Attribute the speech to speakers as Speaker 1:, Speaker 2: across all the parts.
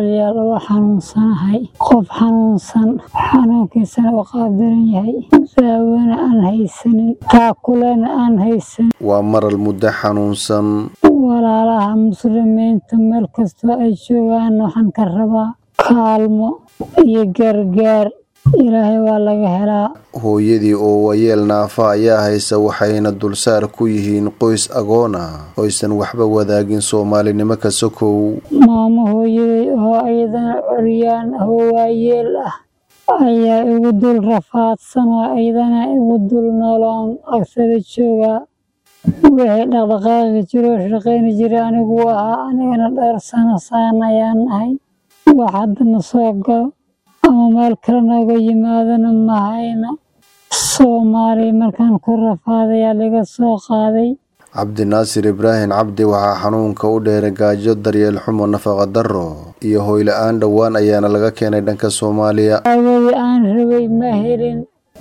Speaker 1: walaalayaal waa xanuunsanahay qof xanuunsan xanuunkiisana u qaabdaran yahay daawona aan haysanin taakulena aan haysanin
Speaker 2: waa maral muddo xanuunsan
Speaker 1: walaalaha muslimiinta meel kastoo ay joogaan waxaan ka rabaa kaalmo iyo gargaar ilaahay waa laga helaa
Speaker 2: hooyadii oo wayeel naafa ayaa haysa waxayna dulsaar ku yihiin qoys agoon ah oysan waxba wadaagin soomaalinimo ka sokow
Speaker 1: maamo hooyaday oo iyadana coryaan oo waayeel ah ayaa igu dul rafaadsan oo iyadana igu dul nooloon agsada joogaa wixii dhaqdhaqaaqi jiroo shaqayni jira anigu ahaa anigana dhowr sano saan ayaan ahay wax haddana soo galo ama meel kale nooga yimaadana mahayna soomaaliya markaan ku rafaadayaa laga soo qaaday
Speaker 2: cabdinaasir ibraahim cabdi waxaa xanuunka u dheeray gaajo daryeel xumo nafaqa darro iyo hoyla-aan dhowaan ayaana laga keenay dhanka soomaaliya
Speaker 1: awadii aan rabay ma helin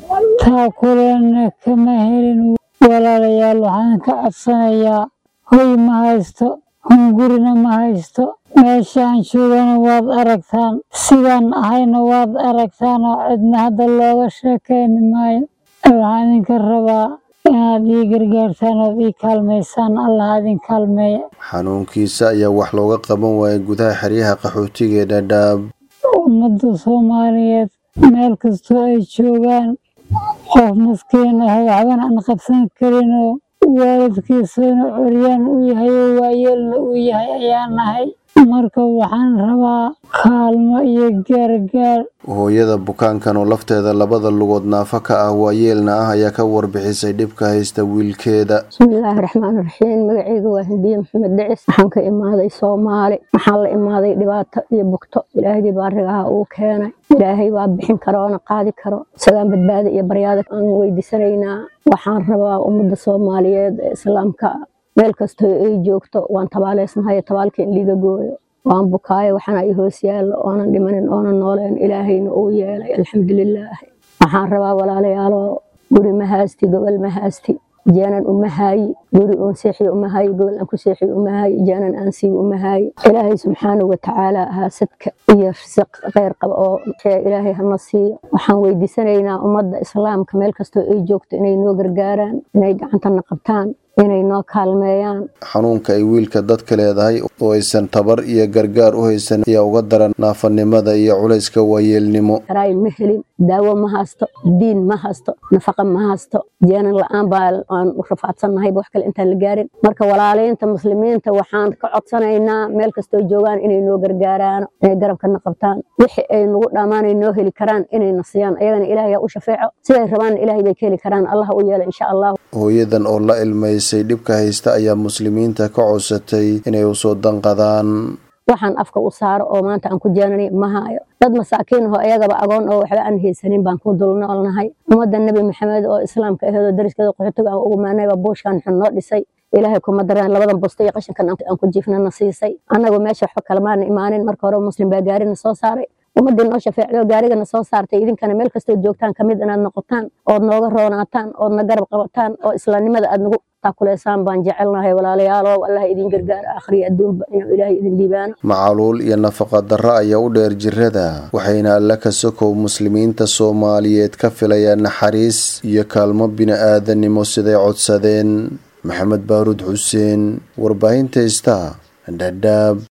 Speaker 1: taakulena kama helin walaalayaal waxaan ka codsanayaa hoy ma haysto hungurina ma haysto meeshaan joogana waad aragtaan sidaan ahayna waad aragtaan oo cidna hadda looga sheekayni maayo waxaan idinka rabaa inaad ii gargaartaan ood ii kaalmaysaan allah idin kaalmeeya
Speaker 2: xanuunkiisa ayaa wax looga qaban waayay gudaha xeryaha qaxootiga ee dhadhaab
Speaker 1: ummadda soomaaliyeed meel kastoo ay joogaan qof maskiin ah waxbana aan qabsan karinoo waalidkiisana coryaan u yahay oo waayeelna uu yahay ayaa nahay marka waxaan rabaa kaalmo iyo gaargaar
Speaker 2: hooyada bukaankan oo lafteeda labada lugood naafo ka ah waayeelna ah ayaa ka warbixisay dhibka haysta wiilkeeda
Speaker 3: bismillaahi raxmaan raxiim magaceyga waa hindiye maxamed dhicis waxaan ka imaaday soomaali waxaan la imaaday dhibaato iyo bugto ilaahgii baarigaha uu keenay ilaahay waa bixin karo oona qaadi karo isagaan badbaada iyo baryaada aan weydiisanaynaa waxaan rabaa ummadda soomaaliyeed ee islaamka meel kastoo ay joogto waan tabaaleysnahay tabaalka in liiga gooyo waan bukaayo waxaana i hoos yaallo oonan dhimanin oonan nooleen ilaahayna uu yeelay alxamdulilaahi waxaan rabaa walaalayaalo guri ma haasti gobol ma haasti jaanan uma haayi guri uun seexiyo uma haayi gobol aan ku seexiyo uma haayi jaanan aan siiyo uma haayi ilaahay subxaanahu watacaala haasadka iyo risiq kheyr qaba oo ilaahay hana siiyo waxaan weydiisanaynaa ummadda islaamka meel kastoo ay joogto inay noo gargaaraan inay gacantana qabtaan inay noo kaalmeeyaan
Speaker 2: xanuunka ay wiilka dadka leedahay oo aysan tabar iyo gargaar u haysan ayaa uga daran naafanimada iyo culayska waayeelnimo
Speaker 3: karaay ma helin daawo ma haysto diin ma haysto nafaqa ma haysto jeenan la-aan baa aan u rafaadsannahay wax kale intaan la gaarin marka walaalaynta muslimiinta waxaan ka codsanaynaa meel kastoo joogaan inay noo gargaaraan inay garabkana qabtaan wixii ay nagu dhammaanay noo heli karaan inayna siiyaan ayagana ilaahay u shafeeco siday rabaan ilaahay bay ka heli karaan allah u yeela insha allah
Speaker 2: hooyadan oo la ilmaysay dhibka haysta ayaa muslimiinta ka codsatay inay usoo danqadaan
Speaker 3: waxaan afka u saaro oo maanta aan ku jeenanay ma haayo dad masaakiin ahoo ayagaba agoon oo waxba aan haysanin baan ku dulnoolnahay ummadda nebi maxamed oo islaamka aheed oo dariskeeda qaxootiga aan ugu maanayba buushkan xun noo dhisay ilaahay kuma dareen labadan busta iyo qashinkan aan ku jiifnana siisay annagu meesha waxba kalemaana imaanin marka hore muslim baa gaarina soo saaray ummaddii noo shafeecdo gaarigana soo saartay idinkana meel kastoo joogtaan kamid inaad noqotaan ood nooga roonaataan oodna garab qabataan oo islaamnimada aad nagu taakuleysaan baan jecelnahay walaalayaalow allah idin gargaar akhriya adduunba inuu ilaahay idin liibaano
Speaker 2: macaluul iyo nafaqa darro ayaa u dheer jirada waxayna alla ka sokow muslimiinta soomaaliyeed ka filayaan naxariis iyo kaalmo bini-aadanimo siday codsadeen maxamed baaruud xuseen warbaahinta ista dhadhaab